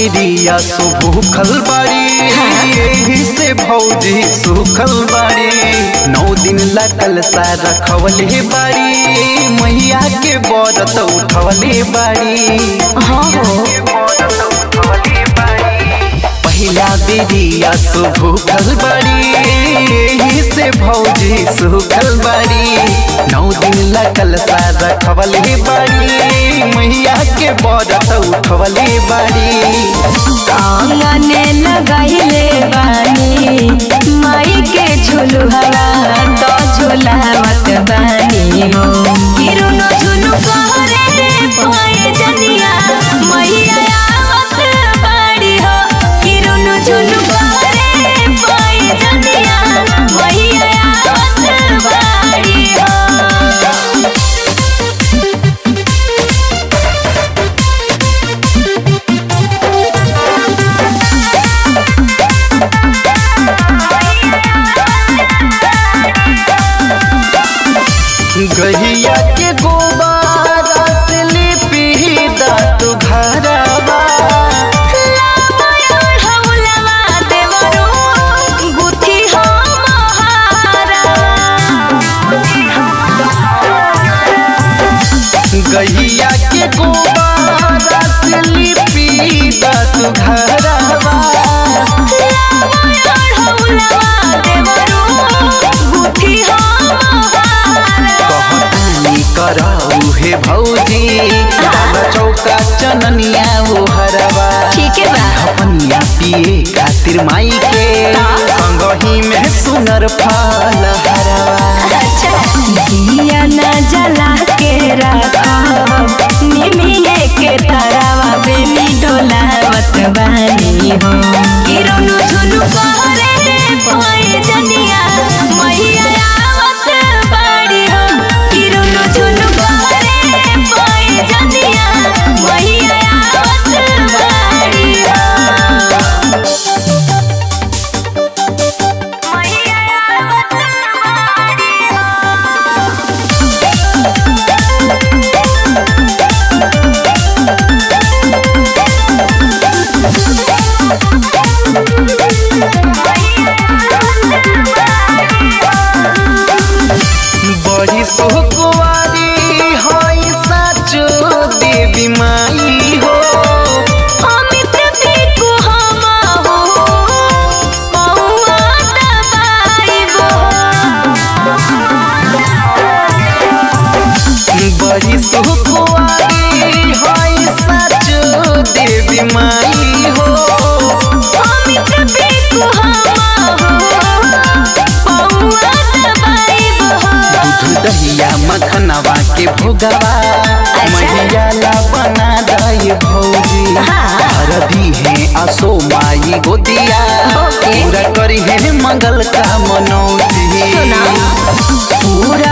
दीदिया सुभूखल बाड़ी यही से भौजी सुखल बाड़ी नौ दिन लगल सा रखवले बाड़ी मैया के बरत उठवले बाड़ी हाँ हो पहिला दीदिया सुभूखल बाड़ी यही से भौजी सुखल बाड़ी नौ दिन लगल सा रखवले बाड़ी मैया के बरत उठवले बाड़ी आंगने लगाइले बानी माई के झुलु हवा तो झुलावत बानी हो किरुनो झुलु कहरे पाए जनिया मैया आवत बाड़ी हो किरुनो झुलु कहरे पाए जनिया मैया आवत बाड़ी हो गहिया के गोबारा से लिपी दातु घरवा हौलवा देवरो गुथी हो गहिया के गोबारा से लिपी दातु घरवा कहतानी कराऊ हे भौजी दाल चौका चननिया ओ हरवा ठीक है बा अपनिया पिए खातिर माई के संगही में सुनर फल हरवा दिया न जला के रखो निमिये के तरवा बेनी डोलावत बानी हो किरनु झुनु कहरे पाए जनिया मैया आवत बाड़ी हो किरनु झुनु कहरे पाए जनिया मैया आवत बाड़ी हो मैया आवत बाड़ी हो बड़ी सोहकुआरी हई साचो देवी माई हो अमित बिकु हम हो पौआ दबाइबो बड़ी सोहकुआरी हई साचो देवी माई हो अमित बिकु हम हो पौआ दबाइबो दूध दहिया मखनवा के भोगवा मैया ला बना दई भौजी हाँ। हरदी है असो माई गोदिया ओके। पूरा करी है मंगल का मनौती सुना पूरा